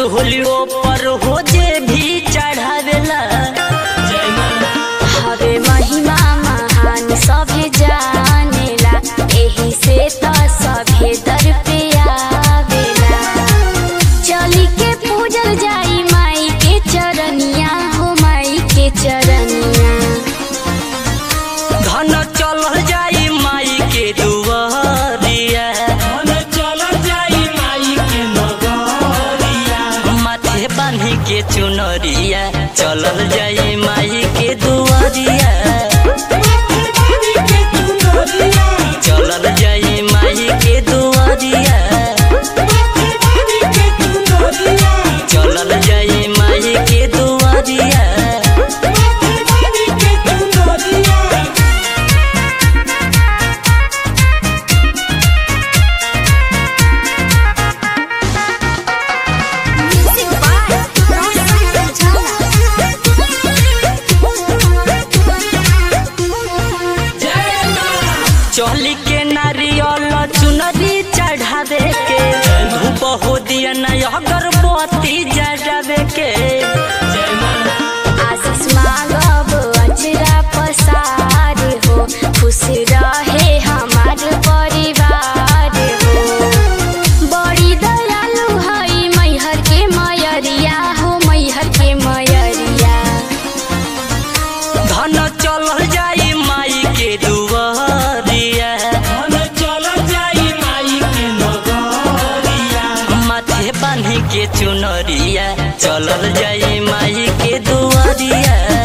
असोलियो पर हो जे भी चढ़ावेला हवे महिमा महान सभे जानेला एही से त सभे दर पे आवेला चली के पूजल जाई माई के चरनिया हो माई के चरनिया धन चलल जाई माई के दुआरिया माथे बांधी के चुनरिया चलल जाई माई के दुआरिया चलल जाई माई के दुआरिया चलल जाई माई के दुआरिया चोली के नारियल चुनरी चढ़ावे के धूप हो दिया न अगरबत्ती जरावे के आशीष मांगब अचरा पसार हो खुश रहे हमार परिवार हो बड़ी दयालु हई मैहर के मयरिया हो मैहर के मयरिया धन चलल जाई माई के दुआरिया माथे बांधी के चुनरिया चलल जाई माई के दुआरिया